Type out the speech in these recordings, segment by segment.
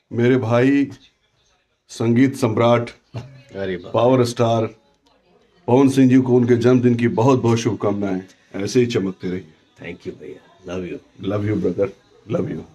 मेरे भाई संगीत सम्राट अरे वाह पावर स्टार पवन सिंह जी को उनके जन्मदिन की बहुत बहुत शुभकामनाएं ऐसे ही चमकते रहिए थैंक यू भैया love you love you brother love you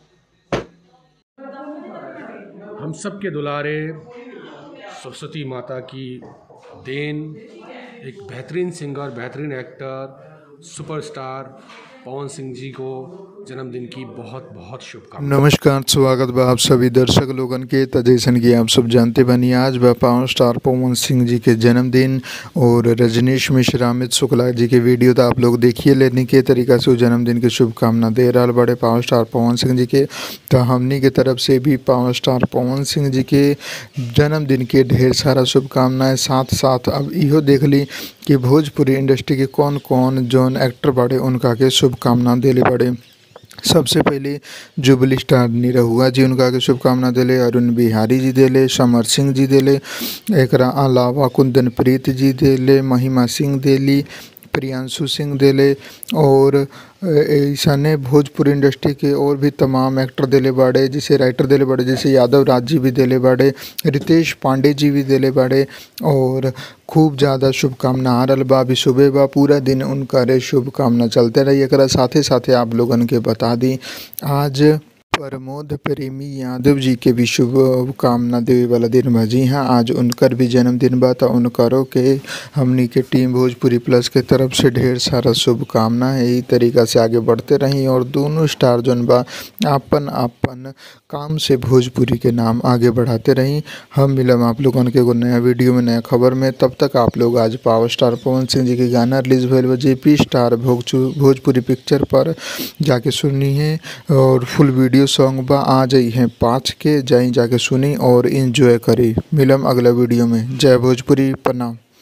हम सब के दुलारे सरस्वती माता की देन एक बेहतरीन सिंगर बेहतरीन एक्टर सुपरस्टार पवन सिंह जी को जन्मदिन की बहुत बहुत शुभकामनाएं नमस्कार स्वागत बा आप सभी दर्शक लोगन के त जैसन कि आप सब जानते बनी आज बा पावर स्टार पवन सिंह जी के जन्मदिन और रजनीश मिश्रा अमित शुक्ला जी के वीडियो तो आप लोग देखिए लेने के तरीका से वो जन्मदिन की शुभकामना दे रहा बड़े पावर स्टार पवन सिंह जी के तो हमनी के तरफ से भी पावर स्टार पवन सिंह जी के जन्मदिन के ढेर सारा शुभकामनाएं साथ साथ अब इहो देख ली कि भोजपुरी इंडस्ट्री के कौन कौन जौन एक्टर बड़े उनका के शुभकामना देले बड़े सबसे पहले जुबली स्टार निरहुआ जी उनका के शुभकामना दिले अरुण बिहारी जी दिले समर सिंह जी दिले एकरा अलावा कुंदन प्रीत जी दिले महिमा सिंह दिली प्रियांशु सिंह दिले और ऐसा ने भोजपुरी इंडस्ट्री के और भी तमाम एक्टर दिले बाड़े जैसे राइटर दिले बाड़े जैसे यादव राज जी भी दिले बाड़े रितेश पांडे जी भी दिले बाड़े और खूब ज़्यादा शुभकामना आ रहल बा अभी सुबह बा पूरा दिन उनका रे शुभकामना चलते रही एकरा साथे साथे आप लोगन के बता दी आज प्रमोद प्रेमी यादव जी के भी शुभकामना देवे वाला दिन बा जी हाँ आज उनकर भी जन्मदिन बा तो उनकरों के हमनी के टीम भोजपुरी प्लस के तरफ से ढेर सारा शुभकामना है यही तरीका से आगे बढ़ते रही और दोनों स्टार जौन बा आपन आपन काम से भोजपुरी के नाम आगे बढ़ाते रही हम मिलम आप लोगन के एगो नया वीडियो में नया खबर में तब तक आप लोग आज पावर स्टार पवन सिंह जी के गाना रिलीज भइल बा जेपी स्टार भोजचु भोजपुरी पिक्चर पर जाके सुनी है और फुल वीडियो सॉन्ग बा आ जाई है पाँच के जाई जाके सुनी और इंजॉय करी मिलम अगला वीडियो में जय भोजपुरी प्रणाम